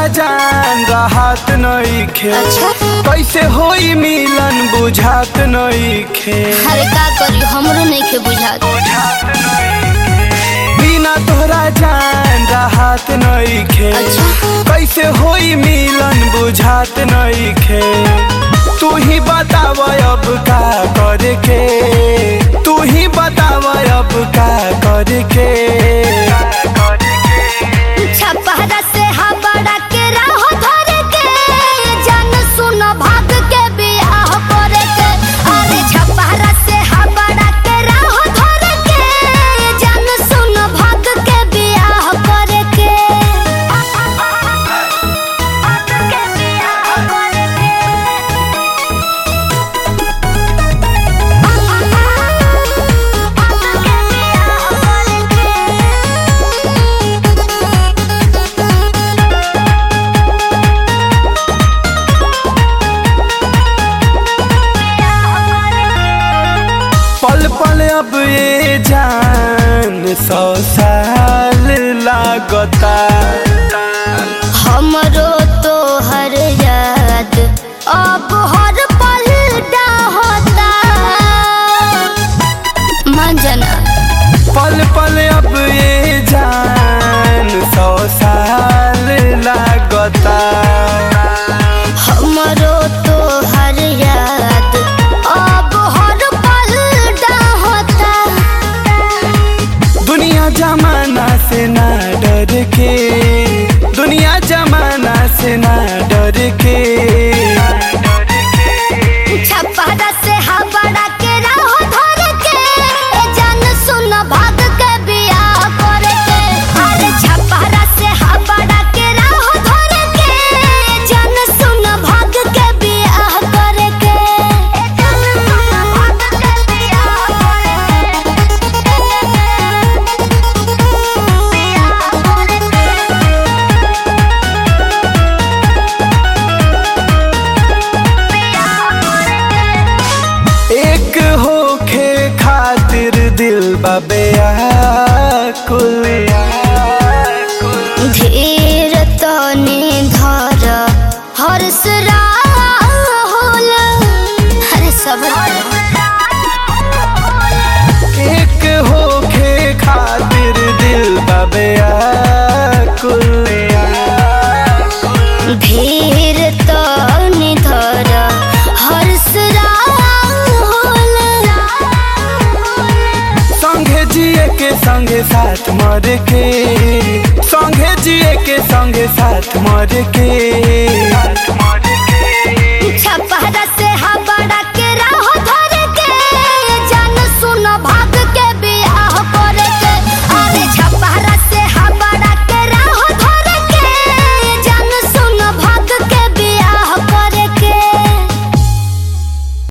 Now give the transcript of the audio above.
जान राहत नइखे अच्छा। कैसे होई मिलन बुझात नइखे अरे का करी हमरो नहीं के बुझात बिना तोहरा जान राहत नइखे अच्छा। कैसे होई मिलन बुझात नइखे तू ही बताव अब का करे के तू ही बताव अब का करे के छपहरा से हबड़ा के राह धरे के जन सुन भाग के बियाह करे के अरे छपहरा से हबड़ा के राह धरे के जन सुन भाग के बियाह करे के के बियाह करे पल पल अब ये जान सौ साल लागता हमरो तो हर याद अब हर पल होता मंजना पल पल अब ये जान सौ साल लागता हमरो तो हर याद अब हर पल होता दुनिया जमाना से ना डर के दुनिया जमाना से ना डर के छपरा से हबड़ा के राह धर के जन सुन भाग के बियाह करे के अरे छपरा से हबड़ा के राह धर के जन सुन भाग के बियाह करे के जन सुन भाग के बियाह करे के बियाह करे के एक होखे खातिर दिल बबेया कुल धीर तने धर हर्ष राहुल अरे सब एक होखे खातिर दिल बबेया कुल धीर तने धर हर्ष राहुल संगे जिए के संगे साथ मर के संगे जिए के संगे साथ मर के